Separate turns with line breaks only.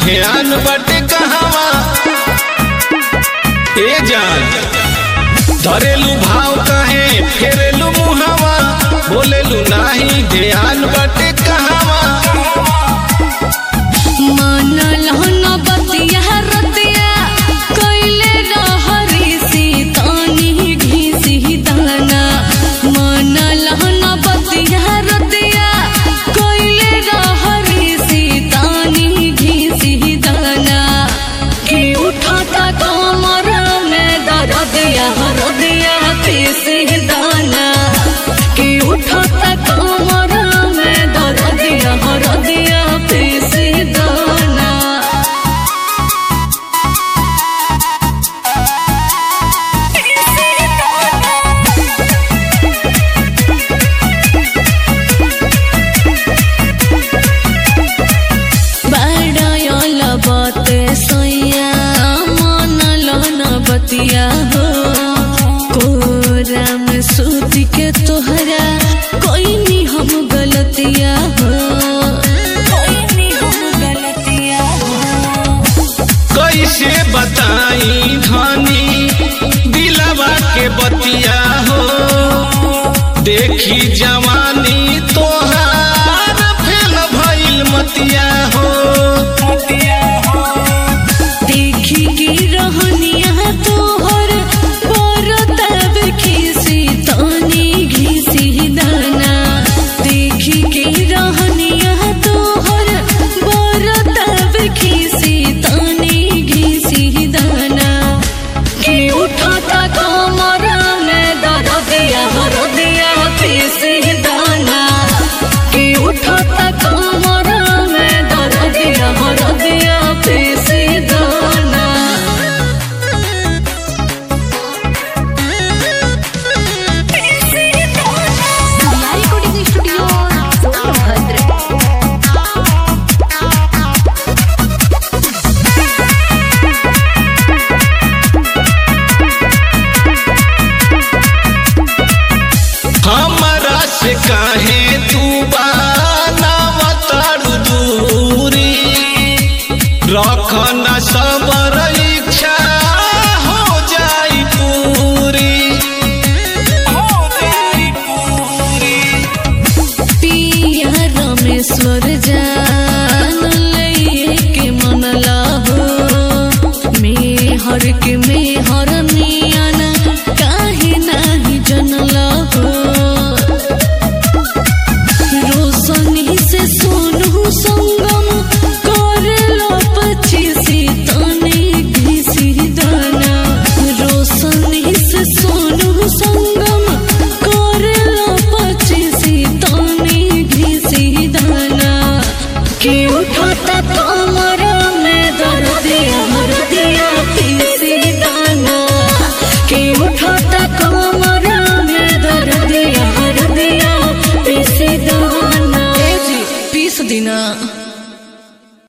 ध्यान बटे कहवा ए जान धरेलू भाव कहे फेरेलू मुहावा बोलेलू नाही ध्यान बटे कहवा
मानल न बतिया रतिया कैले रहरी सीतानी घिसी दाना मानल न बतिया रतिया कैले रहरी सीतानी घिसी दाना कि उठाता कमर में दरदिया हरदिया पीसी दाना कि उठाता कमर में दरदिया हरदिया पीसी दाना बड़ायल बते सोया मनल न बतिया हो कोरा में सूती के तोहरा कोई नी हम गलतिया हो कोई नी हम गलतिया हो
कैसे बताई धनी दिलवा के बतिया हो देखी जवानी तोहार फेल भइल मतिया हो
देखी की रहनिया तोहर बरतब खीसी तानी घीसी दाना देखी की रहनिया तोहर बरतब खीसी तानी घीसी दाना कि उठाता कमर में दरदिया हरदिया पीसी दाना कि उठाता कमर में दरदिया हरदिया पीसी दाना
रिकॉर्डिंग स्टूडियो सोनभद्र
हमरा से काहे तू बनावतारू दूरी रखन